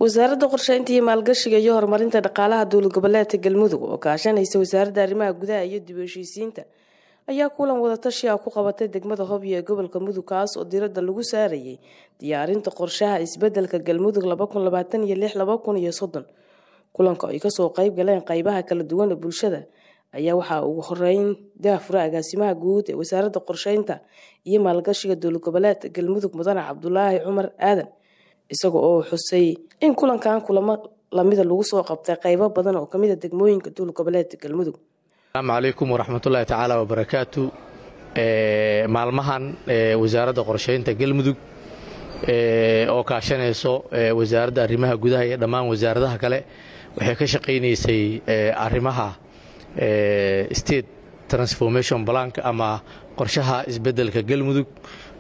wasaaradda qorsheynta iyo maalgashiga iyo horumarinta dhaqaalaha dowlad goboleedka galmudug oo kaashanaysa wasaaradda arrimaha gudaha iyo dib u heshiisiinta ayaa kulan wadatashi ah ku qabatay degmada hobyo ee gobolka mudug kaas oo diradda lagu saarayay diyaarinta qorshaha isbedelka galmudug kulanka ay kasoo qayb galeen qeybaha kala duwan ee bulshada ayaa waxaa ugu horeyn daafura agaasimaha guud ee wasaaradda qorsheynta iyo maalgashiga dowlad goboleedka galmudug mudane cabdulaahi cumar aadan isaga oo xusay in kulankan kulamo lamida lagu soo qabtay qeybo badan oo kamid a degmooyinka dowlad goboleedka galmudug asalaamu calaykum waraxmatullaahi tacaala wabarakaatu maalmahan wasaaradda qorsheynta galmudug oo kaashanayso wasaaradda arrimaha gudaha iyo dhammaan wasaaradaha kale waxay ka shaqaynaysay arrimaha state transformation blank ama qorshaha isbeddelka galmudug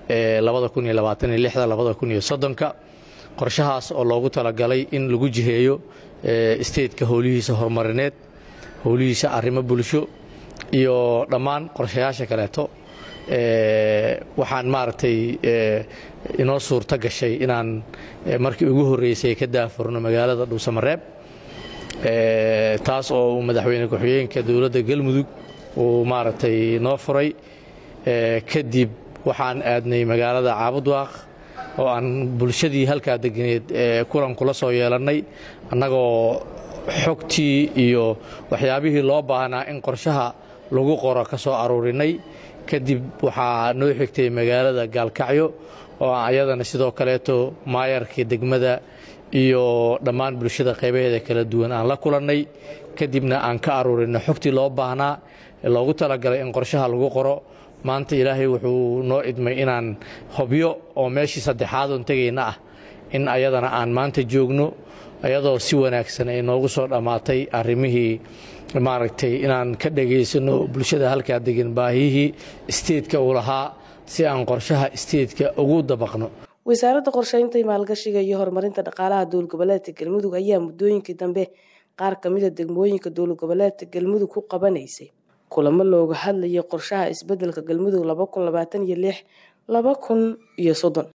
ka qorshahaas oo loogu talagalay in lagu jiheeyo stateka howlihiisa horumarineed howlihiisa arrimo bulsho iyo dhammaan qorshayaasha kaleeto waxaan maaragtay inoo suurto gashay inaan markii ugu horreysay ka daafurno magaalada dhuusamareeb taas oo uu madaxweyne ku-xigeenka dowladda galmudug uu maaragtay noo furay kadib waxaan aadnay magaalada caabudwaaq oo aan bulshadii halkaa deganeed kulan kula soo yeelannay annagoo xogtii iyo waxyaabihii loo baahnaa in qorshaha lagu qoro ka soo aruurinay kadib waxaa noo xigtay magaalada gaalkacyo oo ayadana sidoo kaleeto maayarkii degmada iyo dhammaan bulshada qaybaheeda kala duwan aan la kulannay kadibna aan ka aruurinay xogtii loo baahnaa ee loogu talagalay in qorshaha lagu qoro maanta ilaahay wuxuu noo idmay inaan hobyo oo meeshii saddexaadoon tegayna ah in ayadana aan maanta joogno ayadoo si wanaagsan ay noogu soo dhammaatay arrimihii maaragtay inaan ka dhagaysano bulshada halkaa degan baahiyihii isteedka uu lahaa si aan qorshaha isteedka ugu dabaqno wasaaradda qorsheynta maalgashiga iyo horumarinta dhaqaalaha dowlad goboleedka galmudug ayaa muddooyinkii dambe qaar kamida degmooyinka dowlad goboleedka galmudug ku qabanaysay kulamo looga hadlayay qorshaha isbedelka galmudug